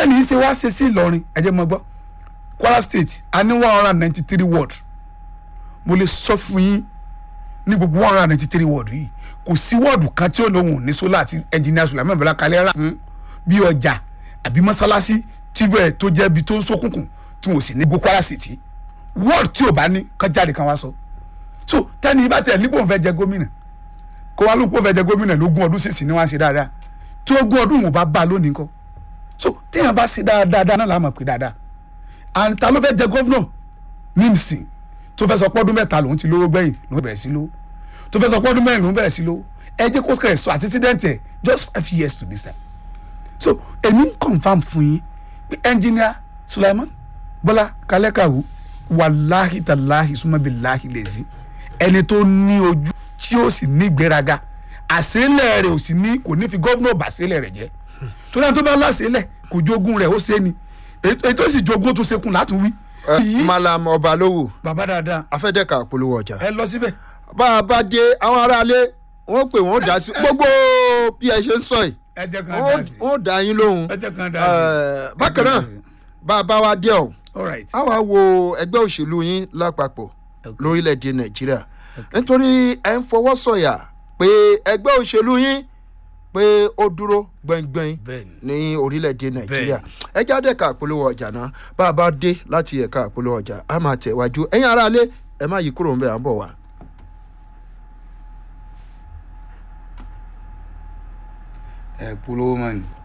bẹ́ẹ̀ ni í ṣe wá ṣe sí ìlọrin ẹ jẹ́ mọ́ gbọ́ kwara state a ní one hundred and ninety three ward mo lè sọ fún yín ní gbogbo one hundred and ninety three ward yìí kò sí wọ́ọ̀dù kan tí ó lóhùn ní sólà àti ẹnjìnìá sùlámù bọ́lá kalẹ́ rà fún bí ọjà àbí mọ́sálásí tí bẹ́ẹ̀ tó jẹ́ ibi tó ń ṣókùnkùn tí wọ́n sì ní gbogbo kwara city wọ́ọ̀dù tí ò bá ní kán jáde kan wá sọ so tẹ́ni ibà tẹ̀ nípò ń fẹ́ jẹ gómìnà kó wá lóun kó fẹ́ jẹ gómìnà lógún ọdún sísìn ni wọ́n á ṣe dáadáa tí ogún ọdún wọn bá bá a lónìí kọ́ so téèyàn bá ṣe dáadáa náà làá mọ̀ pé dáadáa and ta ló fẹ́ jẹ gómìnà nísìn tó fẹ́ sọ pọ́dún mẹ́ta lòun ti lówó gbẹ̀yìn lòun bẹ̀rẹ̀ sí lówó tó fẹ́ sọ pọ́dún mẹ́rin lòun bẹ̀rẹ̀ sí lówó ẹ jẹ́ kó kẹ̀ sọ àtisídẹ́ǹtì ẹ̀ just five years to this time so èmi ń confam fún yín pé engineer Sulaiman Bọ́lá Kalẹ́kàwó wàláhì tàláhì súnmọ́bìláhì lẹ́sìn ẹni tó ní ojú tí ó sì ní ìgbéraga àṣẹlẹ̀ rẹ̀ ò sì ní kò ní fi gọ́vnọ̀ bàṣẹlẹ̀ rẹ̀ jẹ́ torí àwọn tó bá láṣẹlẹ̀ kò jogún rẹ̀ ó ṣe ni ètò sì jogún tó ṣekùn látún wí. ẹ malam ọbalówó bàbá dáadáa afẹ́dẹ́ka polówó ọjà. ẹ lọ síbẹ̀. bá a bá dé àwọn aráalé wọ́n pè wọ́n dá sí gbogbo bí ẹ ṣe ń sọ yìí ẹ jẹ́ kan dá sí wọ́n dá yín lóhùn. ẹ jẹ́ kan dá sí. Eh, bákan náà bá a bá wa dé ọ̀ all right a wá wo ẹgbẹ́ òṣèlú yín lápapọ̀ lórílẹ̀‐èdè nàìjíríà nítorí ẹ̀ ń fọwọ́ sọ̀yà pé ẹgbẹ́ òṣèlú yín pé ó dúró gbẹ̀ngbẹ̀ng Bẹ́ẹ̀ni. ní orílẹ̀‐èdè nàìjíríà ẹ jáde ẹ̀ka àpolówó ọjà náà bá a bá dé láti ẹ̀ka àpolówó ọjà a máa tẹ̀wájú ẹ̀yin aráalé ẹ má yí kúrò ń bẹ̀ à ń bọ̀ wá. ẹ polówó mọ́ ni.